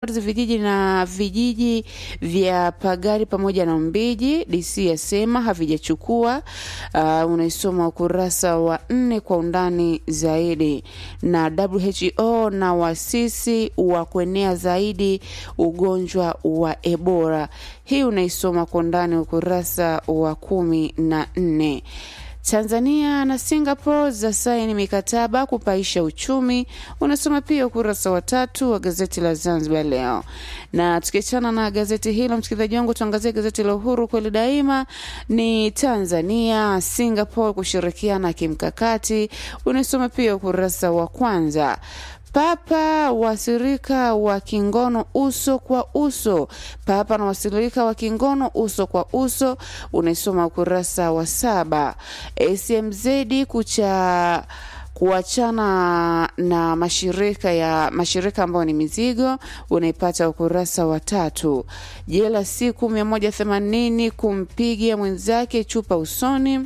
vijiji na vijiji vya Pagari pamoja na Mbiji, DC yasema havijachukua. Uh, unaisoma ukurasa wa nne kwa undani zaidi. Na WHO na wasisi wa kuenea zaidi ugonjwa wa Ebola, hii unaisoma kwa undani ukurasa wa kumi na nne. Tanzania na Singapore za saini mikataba kupaisha uchumi, unasoma pia ukurasa wa tatu wa gazeti la Zanzibar Leo. Na tukiachana na gazeti hilo, msikilizaji wangu, tuangazie gazeti la Uhuru kweli daima. Ni Tanzania Singapore kushirikiana kimkakati, unasoma pia ukurasa wa kwanza. Papa wasirika wa kingono uso kwa uso. Papa na wasirika wa kingono uso kwa uso, unaisoma ukurasa wa saba. SMZ kucha kuachana na mashirika ya mashirika ambayo ni mizigo unaipata ukurasa wa tatu. Jela siku mia moja themanini kumpiga mwenzake chupa usoni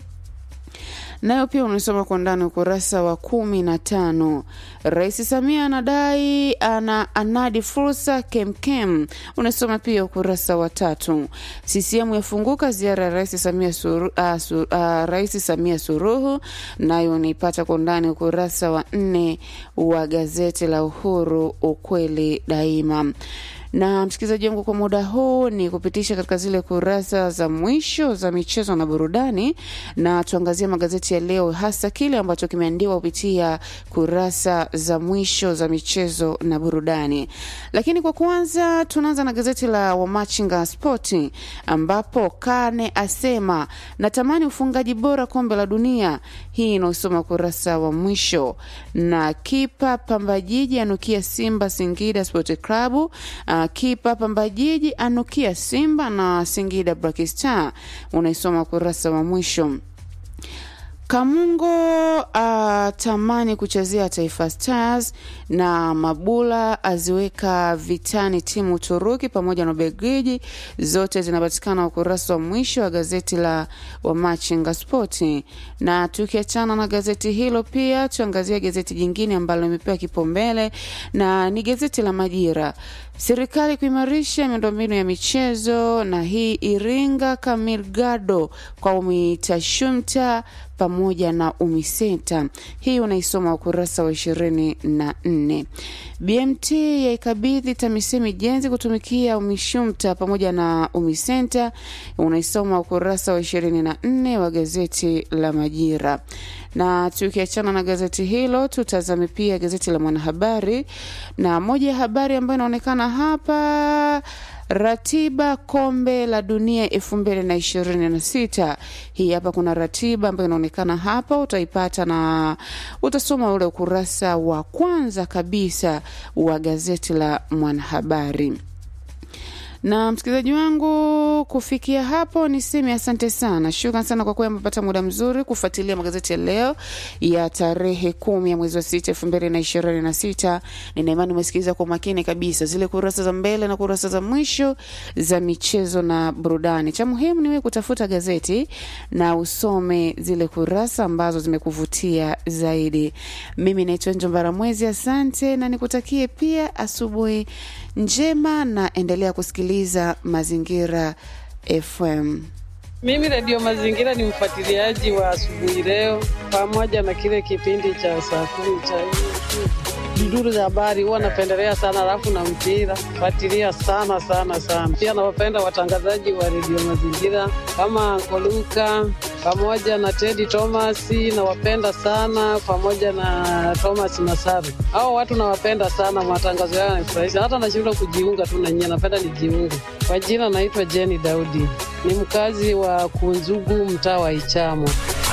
nayo pia unasoma kwa ndani ukurasa wa kumi na tano. Rais Samia anadai ana anadi fursa kemkem, unasoma pia ukurasa wa tatu. CCM yafunguka ziara ya Rais Samia Suru, uh, su, uh, Rais Samia Suluhu, nayo unaipata kwa ndani ukurasa wa nne wa gazeti la Uhuru, ukweli daima na msikilizaji wangu, kwa muda huu ni kupitisha katika zile kurasa za mwisho za michezo na burudani, na tuangazie magazeti ya leo, hasa kile ambacho kimeandikwa kupitia kurasa za mwisho za michezo na burudani. Lakini kwa kwanza, tunaanza na gazeti la Wamachinga Spoti ambapo Kane asema natamani ufungaji bora kombe la dunia. Hii inaosoma kurasa wa mwisho, na kipa Pambajiji anukia Simba Singida Sport Club. Uh, kipa Pambajiji anukia Simba na Singida Black Star, unaisoma kurasa wa mwisho. Kamungo atamani uh, kuchezea Taifa Stars na Mabula aziweka vitani timu Uturuki pamoja na Belgiji, zote zinapatikana ukurasa wa mwisho wa gazeti la Wamachinga Spoti. Na tukiachana na gazeti hilo, pia tuangazie gazeti jingine ambalo limepewa kipaumbele na ni gazeti la Majira. Serikali kuimarisha miundombinu ya michezo, na hii Iringa Kamilgado kwa Umitashumta pamoja na Umisenta. Hii unaisoma ukurasa wa ishirini na nne. BMT yaikabidhi TAMISEMI jenzi kutumikia Umishumta pamoja na Umisenta, unaisoma ukurasa wa ishirini na nne wa gazeti la Majira. Na tukiachana na gazeti hilo, tutazame pia gazeti la Mwanahabari, na moja ya habari ambayo inaonekana hapa Ratiba kombe la dunia elfu mbili na ishirini na sita. Hii hapa kuna ratiba ambayo inaonekana hapa, utaipata na utasoma ule ukurasa wa kwanza kabisa wa gazeti la Mwanahabari na msikilizaji wangu, kufikia hapo niseme asante sana, shukran sana kwa kuwa amepata muda mzuri kufuatilia magazeti ya leo ya tarehe kumi ya mwezi wa sita elfu mbili na ishirini na sita. Nina imani umesikiliza kwa makini kabisa zile kurasa za mbele na kurasa za mwisho za michezo na burudani. Cha muhimu ni wewe kutafuta gazeti na usome zile kurasa ambazo zimekuvutia zaidi. Mimi naitwa Njombara Mwezi, asante na nikutakie pia asubuhi njema na endelea kusikiliza Mazingira FM. Mimi Redio Mazingira ni mfuatiliaji wa asubuhi leo, pamoja na kile kipindi cha saa kumi cha duduru za habari huwa napendelea sana, alafu na mpira fuatilia sana sana sana. Pia nawapenda watangazaji wa Redio Mazingira kama Koluka pamoja na Teddy Thomas nawapenda sana, pamoja na Thomas Masaru. Hao watu nawapenda sana, matangazo yao yanafurahisha, hata nashindwa kujiunga tu na nyie, napenda nijiunge. Kwa jina naitwa Jenny Daudi, ni mkazi wa Kunzugu, mtaa wa Ichamo.